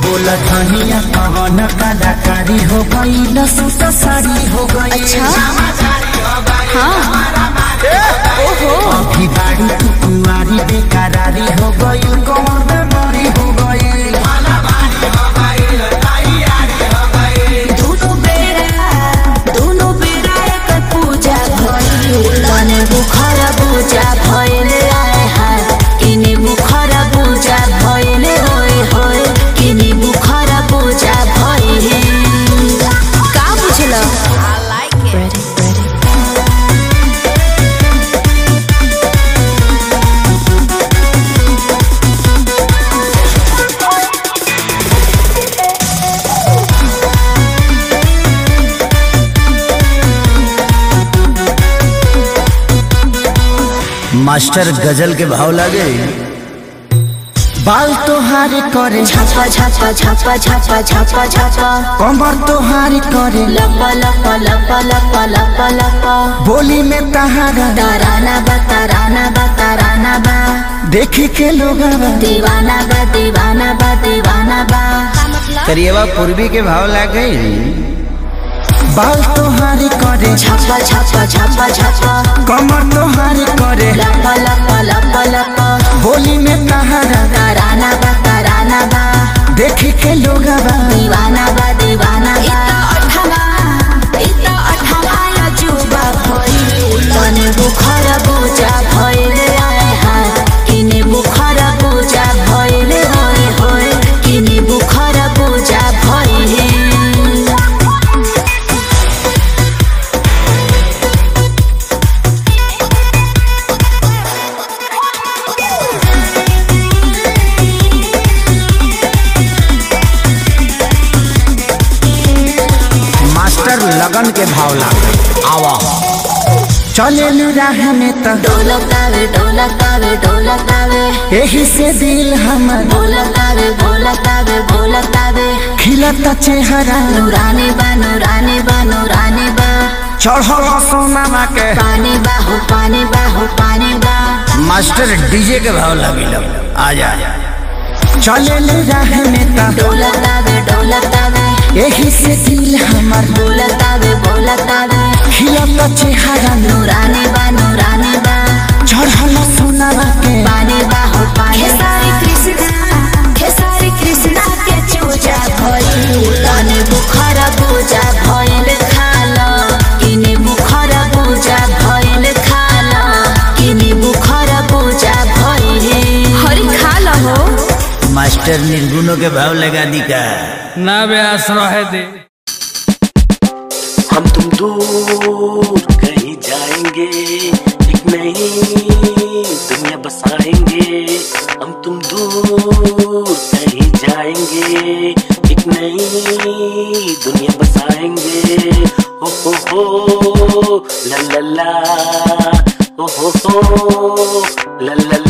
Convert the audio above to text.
बोल धनिया कवन कलाकारी हो गई सूट साड़ी हो गई अच्छा हाँ ओहो अभी बाड़ी तू कुंवारी बेकरारी हो गई कौन बेमारी हो गई दोनों बेरा दोनों बेरा एक पूजा भइल तने बुखर पूजा भइल आए हाय किने बुखर पूजा भइल होय होय किने बुखर पूजा भइल का बुझल आई लाइक इट मास्टर गजल के भाव लागे बाल तोहारी करे छापा छापा छापा छापा छापा छापा कमर तोहारी करे लपा लपा लपा लपा लपा लपा बोली में तहारा ताराना बा ताराना बा ताराना बा देखी के लोग दीवाना बा दीवाना बा दीवाना बा करिएवा पूर्वी के भाव लागे बाल तोहारी करे छापा छापा छापा छापा कमर तोहारी करे लपा लपा लपा लपा बोली में तहारा ताराना बा ताराना बा देखी के लोग दीवाना बा दीवाना बा अठवा इता अठवा या जुबा भइल तने बुखर पूजा भइल आए हाय किने बुखर पूजा भइल होय होय किने बुखर पूजा भइल मास्टर लगन के भाव लागे आवा चले राह में त ढोलकावे ढोलकावे ढोलकावे यही से दिल हमर ढोलकावे ढोलकावे ढोलकावे खिलता चेहरा नूरानी बा नूरानी बा नूरानी बा चढ़ल सोनामा के पानी बा हो पानी बा हो पानी बा मास्टर डीजे के भाव लगी आ जा चले राह में त ढोलकावे ढोलकावे यही से दिल हमर ढोलकावे ढोलकावे खिलता चेहरा नूरानी बा नूरानी बा चढ़ल सोनामा के पानी बा हो पानी खेसारी कृष्णा खेसारी कृष्णा के चूजा भइल तने बुखर पूजा भइल खाल किने बुखर पूजा भइल खाल किने बुखर पूजा भइल हरि खाल हो मास्टर निर्गुणों के भाव लगा दी का ना बे आश्रय दे हम तुम दूर कहीं जाएंगे एक नई दुनिया बसाएंगे हम तुम दूर कहीं जाएंगे एक नई दुनिया बसाएंगे हो हो हो ला ला ला हो हो हो ला ला